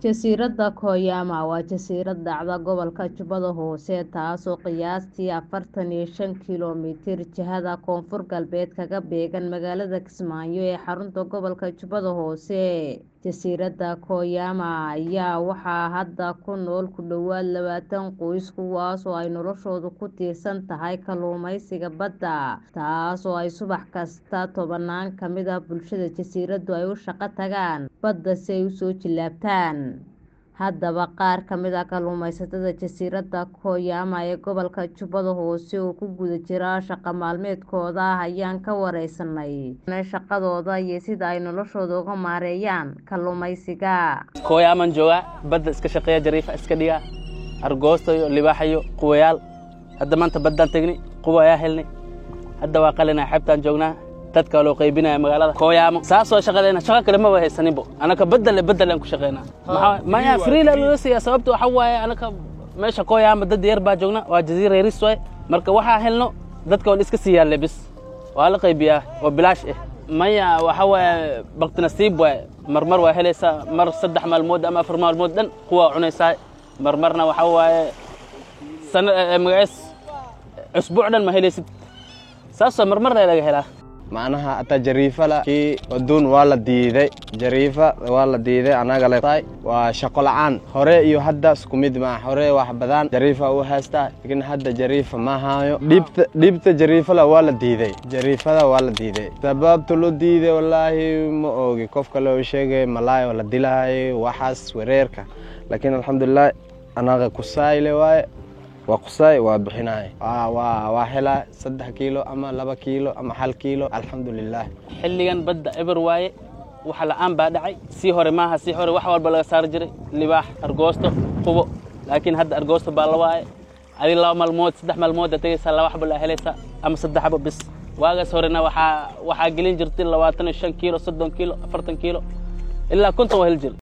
Jasiiradda Koyama waa jasiirad dhacda gobolka Jubbada Hoose taasoo qiyaastii afartan iyo shan kiiloomitir jihada koonfur-galbeed kaga beegan magaalada Kismaayo ee xarunta gobolka Jubbada Hoose. Jasiiradda Koyama ayaa waxaa hadda ku nool ku dhawaad labaatan qoys kuwaasoo ay noloshoodu ku tiirsan tahay kalluumeysiga badda, taasoo ay subax kasta tobanaan ka mid ah bulshada jasiiraddu ay u shaqo tagaan badda si ay u soo jilaabtaan. Haddaba, qaar ka mid ah kalluumeysatada jasiiradda Koyama ee gobolka Jubbada Hoose oo ku guda jira shaqo maalmeedkooda ayaan ka wareysanay shaqadooda iyo sida ay noloshooda uga maareeyaan kalluumeysiga. Koyamaan joogaa badda iska shaqeeya jariifa iska dhigaa argoosto iyo libaaxa iyo quwayaal hadda maanta baddaan tegnay quwa ayaa helnay hadda waa qalinaa xeebtaan joognaa dadka loo qaybinaya magaalada Koyama saasoo shaqadeena shaqo kale ma haysaninbo anaka badal badal aan ku shaqeynaa maxaa maya freela loo siiyaa sababta waxa waaye anaka meesha Koyama dad yar baa joogna waa jasiira yaris waay marka waxaa helno dadka waa iska siiyaa lebis waa la qaybiyaa oo bilaash ah maya waxa waaye baqti nasiib waay marmar waa helaysaa mar saddex maalmood ama afar maalmood dhan kuwa cunaysaa marmarna waxa waaye sana magaciis usbuuc dhan ma helaysid saasoo marmarna laga helaa macnaha ata jariifala kii aduun waa la diiday jariifa waa la diiday anaga le waa shaqo la'aan hore iyo hadda isku mid maa hore wax badan jariifa u haystaa laakiin hadda jariifa ma hayo dhibta dhibta jariifala waa la diiday jariifada waa la diiday sababta loo diiday wallaahi ma ogi qofka loo sheegay malaayo la dilahay waxaas wareerka laakiin alxamdulilah anaga kusayle waaye waa qusaay waa bixinaay waa helaa saddex kiilo ama laba kiilo ama hal kiilo alxamdulilah xilligan badda eber waaye waxa la'aan baa dhacay sii hore maaha sii hore wax walba laga saari jiray libaax argoosto qubo laakiin hadda argoosto baa la waaye adi laba maalmood saddex maalmood aad tegaysaa laba xabo laa helaysaa ama saddex xabo bis waagaas horena waxaa waxaa gelin jirtay labaatan iyo shan kiilo soddon kiilo afartan kiilo ilaa konton waa heli jiray